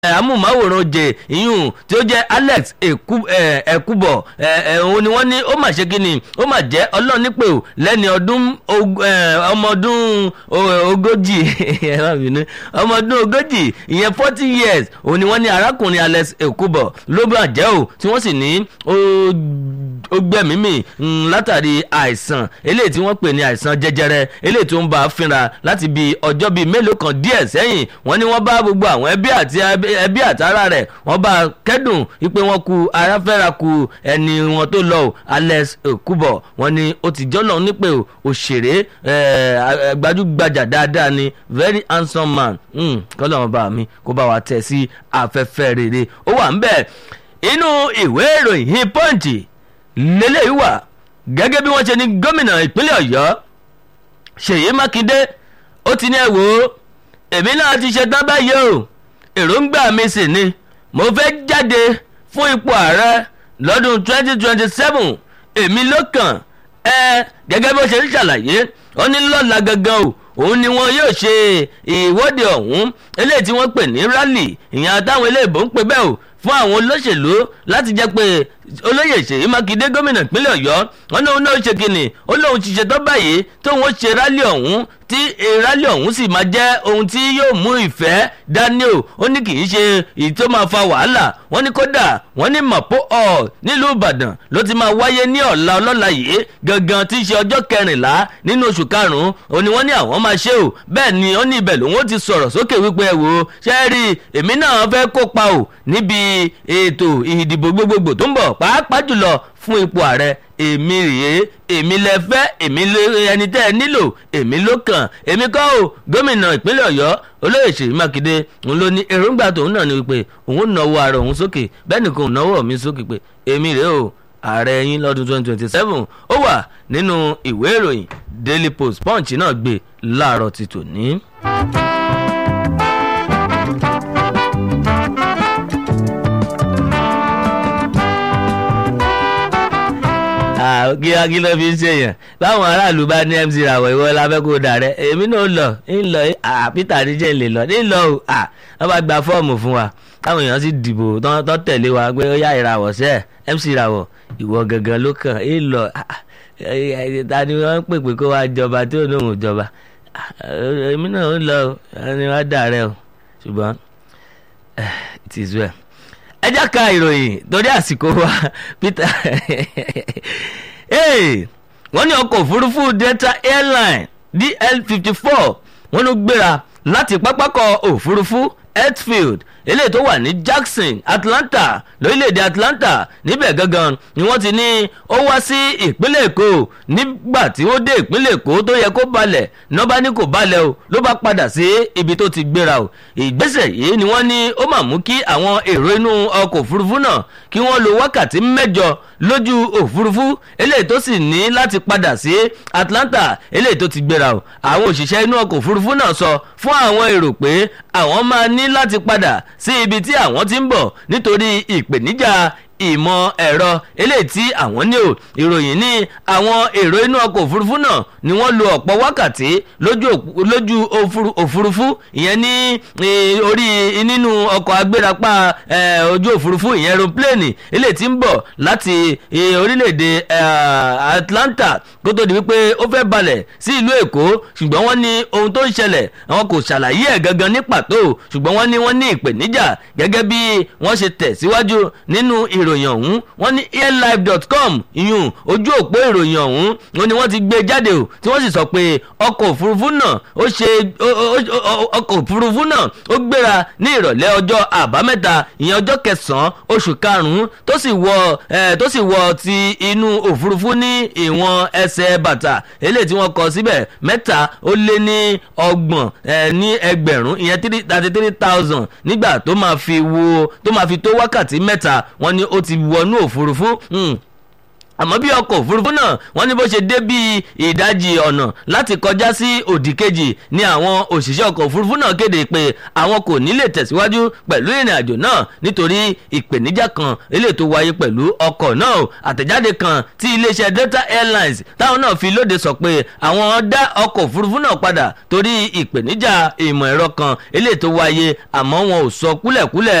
amóhùnmáwòrán jẹ ìyún tí ó jẹ́ alex ẹ̀kúbọ̀ òun ni wọ́n ní ó mà ṣe kí ni ó mà jẹ́ ọlọ́run nípè ó lẹ́ni ọdún ọmọ ọdún ogójì ọmọ ọdún ogójì ìyẹn forty years òun ni wọ́n ní arákùnrin alex ẹ̀kúbọ̀ ló bà jẹ́ ò tí wọ́n sì ní ó gbẹ̀mímì látàrí àìsàn eléyìí tí wọ́n pè ní àìsàn jẹjẹrẹ eléyìí tó ń bá a fínra láti bí ọjọ́ bíi mélòó kan díẹ̀ sẹ́yìn wọ́n ní wọ́n bá gbogbo àwọn ẹbí àti ẹbí àtàrà rẹ̀ wọ́n bá a kẹ́dùn wípé wọ́n ku aráfẹ́ra ku ẹni wọn tó lọ o alex okubo wọ́n ní ó ti jọ́nà nípè o òṣèré gbajúgbajà dáadáa ni very handsome man kọ́lọ́mọ bá mi kó bá wa tẹ̀ sí afẹ́fẹ́ rere ó wà ń bẹ̀ inú ìwé ìròyìn pọ́ǹtì lélẹ́yìí wà gẹ́gẹ́ bí wọ́n ṣe ní gómìnà ìpínlẹ̀ ọ̀yọ́ ṣèyí mákindé ó ti ní ẹ wò ó èmi náà ti ṣetán báyìí o èròǹgbà mi sì ni mo fẹ́ jáde fún ipò ààrẹ lọ́dún 2027 èmi ló kàn ẹ gẹ́gẹ́ bó ṣe ń ṣàlàyé ó ní lọ́la gangan o òun ni wọn yóò ṣe ìwọ́de ọ̀hún eléyìí tí wọ́n pè ní rally ìyẹn àtàwọn eléèbó ń pè bẹ́ẹ̀ o fún àwọn olóṣèlú láti jẹ́ pé olóyè ṣèyí mákindé gómìnà ìpínlẹ̀ ọ̀yọ́ wọn náà náà ṣe kìnnì ó lóun ti ṣetán báyìí tóun ó ṣe rálì ọ̀hún tí rálì ọ̀hún sì máa jẹ́ ohun tí yóò mú ìfẹ́ dání o ó ní kì í ṣe èyí tó máa fa wàhálà wọ́n ní kódà wọ́n ní mapo hall nílùú ìbàdàn ló ti máa wáyé ní ọ̀la ọlọ́la yìí gangan tí í ṣe ọjọ́ kẹrìnlá nínú oṣù karùn-ún òní wọ́n ní àwọn máa ṣe o bẹ́ẹ̀ ni ó ní ibẹ̀ lòun ó ti sọ̀rọ̀ sókè wípé ẹ wò ó ṣe é rí èmi náà fẹ́ kópa o níbi ètò ìdìbò gbogbogbò tó ń bọ̀ pàápàá jùlọ fún ipò ààrẹ èmi rèé èmi lẹ fẹ́ èmi ẹni tẹ́ ẹ nílò èmi ló kàn èmi kọ́ o gómìnà ìpínlẹ̀ ọ̀yọ́ olóyè ṣèyí mákindé òun ló ní èròǹgbà tòun náà ni wípé òun náwó ara òun sókè bẹ́ẹ̀ nìkan òun náwó mi sókè pé èmi rèé o ààrẹ yín lọ́dún twenty twenty seven ó wà nínú ìwé ìròyìn daily post punch náà gbé láàárọ̀ ti tòní. kíá kí ló fi ń ṣèyàn báwọn aráàlú bá ní mc ràwọ̀ ìwọ lábẹ́ kó dà rẹ èmi náà lọ ń lọ peter adijẹ́ lè lọ ń lọ o wọ́n bá gba fọ́ọ̀mù fún wa táwọn èèyàn sì dìbò tó tẹ̀lé wa pé ó yá ìràwọ̀ sẹ́ mc ràwọ̀ ìwọ gangan ló kàn ń lọ ta ni wọ́n ń pèpè kó wa jọba tí ò ní òun jọba èmi náà ń lọ ẹni wá dà rẹ o ṣùgbọ́n it is well ẹ jẹ́ ká ìròyìn torí àsìkò wa peter wọ́n ní ọkọ̀ òfurufú delta airline dl fifty four wọ́n ló gbéra láti pápákọ̀ òfurufú hetfield eléyìí tó wà ní jackson atlanta lórílẹ̀‐èdè atlanta níbẹ̀ gangan ni wọ́n ti ní ó wá sí ìpínlẹ̀ èkó nígbà tí ó dé ìpínlẹ̀ èkó tó yẹ kó balẹ̀ nọ́bá ní kò balẹ̀ o ló bá padà sí ibi tó ti gbéra o ìgbésẹ̀ yìí ni wọ́n ní ó mà mú kí àwọn èrò inú ọkọ̀ òfurufú náà kí wọ́n lo wákàtí mẹ́jọ lójú òfurufú eléyìí tó sì ní láti padà sí atlanta eléyìí tó ti gbéra o àwọn òṣìṣẹ́ inú ọkọ̀ òfurufú náà sọ fún àwọn èrò pé àwọn máa ní láti padà sí ibi tí àwọn ti ń bọ̀ nítorí ìpèníjà ìmọ̀ ẹ̀rọ eléyìí tí àwọn ní o ìròyìn ní àwọn èrò inú ọkọ̀ òfurufú náà ni wọ́n lo ọ̀pọ̀ wákàtí lójú òfurufú ìyẹn ní orí nínú ọkọ̀ agbérapá ojú òfurufú ìyẹn aeroplane eléyìí tí ń bọ̀ láti orílẹ̀-èdè Atlanta kó tó di wípé ó fẹ́ balẹ̀ sí ìlú Èkó ṣùgbọ́n wọ́n ní ohun tó ń ṣẹlẹ̀ àwọn kò ṣàlàyé ẹ̀ gangan ní pàtó ṣùgbọ́n wọ́n ní wọ́n ní ìpèníjà gẹ́gẹ́ bí wọ́n ṣe tẹ̀ síwájú nínú ìròyìn ìròyìn ọ̀hún wọ́n ní airlife.com ìyún ojú òpó ìròyìn ọ̀hún wọ́n ní wọ́n ti gbé jáde o tí wọ́n sì sọ pé ọkọ̀ òfurufú náà ó ṣe ọkọ̀ òfurufú náà ó gbéra ní ìrọ̀lẹ́ ọjọ́ àbámẹ́ta ìyẹn ọjọ́ kẹsàn-án oṣù karùn-ún tó sì wọ tó sì wọ ti inú òfurufú ní ìwọ̀n ẹsẹ̀ bàtà eléyìí tí wọ́n kọ síbẹ̀ mẹ́ta ó lé ní ọgbọ̀n ní ẹgbẹ̀rún ìyẹn thirty three thousand nígbà tó máa fi wo tó máa fi tó wákàtí mẹ́ta wọ́n ní ó ti wọnú òfurufú àmọ́ bí ọkọ̀ òfurufú náà wọ́n ní bó ṣe dé bíi ìdajì ọ̀nà láti kọjá sí òdì kejì ni àwọn òṣìṣẹ́ ọkọ̀ òfurufú náà kéde pé àwọn kò ní lè tẹ̀síwájú pẹ̀lú ìrìn àjò náà nítorí ìpèníjà kan eléyìí tó wáyé pẹ̀lú ọkọ̀ náà àtẹ̀jáde kan tí iléeṣẹ́ Delta Airlines táwọn náà fi lóde sọ pé àwọn dá ọkọ̀ òfurufú náà padà torí ìpèníjà ìmọ̀ ẹ̀rọ kan eléyìí tó wáyé àmọ́ wọn ò sọ kúlẹ̀kúlẹ̀